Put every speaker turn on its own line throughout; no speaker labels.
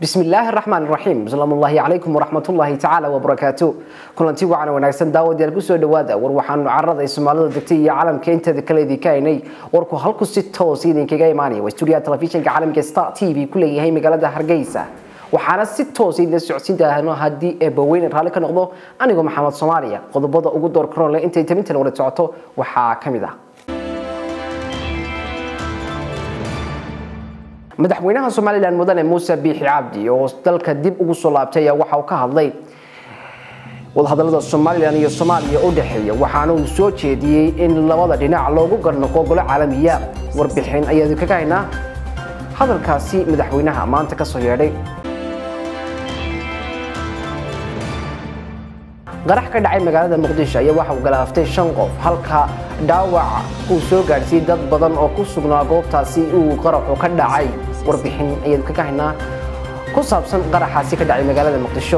bismi illaahi raxmaan raxiim salaamullaahi calaykum waraxmatullaahi tacaala wabarakaatu kulanti wacan wanaagsan daawadayaal kusoo dhowaada war waxaanu carada ay soomaalida degtay iyo caalamka inteeda kale idinka haynay warku halku si toos idinkaga imaanaya waa stuudiyaha telefishinka caalamka star t v ku leeyahay magaalada hargeysa waxaana si toos idin socodsiin daahno haddii eebaweyne raalli ka noqdo anigoo maxamed soomaaliya qodobada ugu door karoon leh intay tamintan wada socoto waxaa ka mid ah madaxweynaha somalilan mudane muuse biixi cabdi oo dalka dib ugu soo laabtay ayaa waxa uu ka hadlay wadahadalada somalilan iyo soomaaliya u dhexeeya waxaana uu soo jeediyey in labada dhinac loogu garnoqo golo caalamiya warbixin ayaanu kaga haynaa hadalkaasi madaxweynaha maanta ka soo yeedhay qarax ka dhacay magaalada muqdisho ayaa waxa uu galaaftay shan qof halka dhaawac uu soo gaadhsiiyey dad badan oo ku sugnaa goobtaasi uu qaraxu ka dhacay warbixin ayaanu kaga haynaa ku saabsan qaraxaasi ka dhacay magaalada muqdisho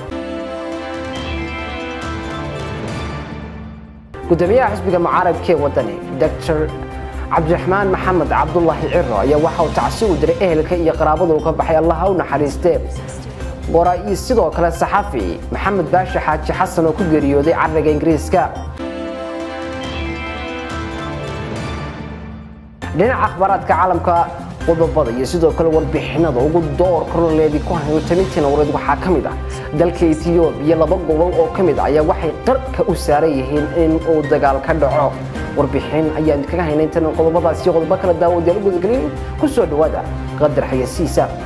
gudoomiyaha xisbiga mucaarabka ee wadani dr cabdiraxmaan maxamed cabdulaahi ciro ayaa waxa uu tacsi u diray ehelka iyo qaraabadu ka baxay allaha u naxariistee qoraa-iyo sidoo kale saxafi maxamed baashi xaaji xasan oo ku geeriyooday cariga ingiriiska dhinaca akhbaaraadka caalamka qodobada iyo sidoo kale warbixinada ugu door koroleedi ku hayo tamintiina wareed waxaa ka mid ah dalka etiyoobiya laba gobol oo ka mid ah ayaa waxay qarka u saaran yihiin in uu dagaal ka dhaco warbixin ayaan kaga haynay intan qodobadaas iyo qodobo kala daawadayaal u gudagelin ku soo dhowaada qadar xayasiisa